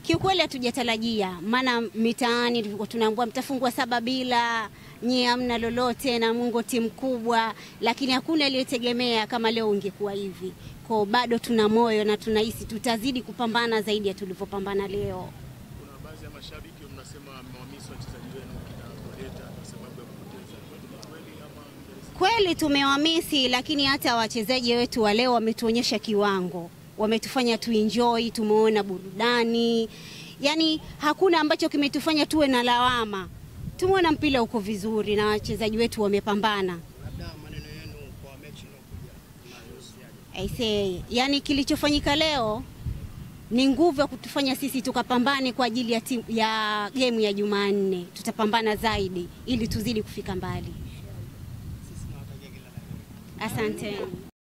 Kiukweli hatujatarajia, maana mitaani tulikuwa tunaambiwa mtafungwa saba bila, nyie hamna lolote na Mungu timu kubwa, lakini hakuna aliyetegemea kama leo ungekuwa hivi. Kwa bado tuna moyo na tunahisi tutazidi kupambana zaidi ya tulivyopambana leo. Kuna baadhi ya mashabiki mnasema mmewamisi wachezaji wenu kina Koleta kwa sababu ya kupoteza. Ni kweli ama Kweli tumewamisi, lakini hata wachezaji wetu wa leo wametuonyesha kiwango, wametufanya tuenjoy, tumeona burudani, yaani hakuna ambacho kimetufanya tuwe na lawama. Tumeona mpira uko vizuri na wachezaji wetu wamepambana. Labda maneno yenu kwa mechi inayokuja mnahusiaje? I say, yani kilichofanyika leo ni nguvu ya kutufanya sisi tukapambane kwa ajili ya, timu, ya gemu ya Jumanne. Tutapambana zaidi ili tuzidi kufika mbali. Sisi tunawatakia kila la heri. Asante.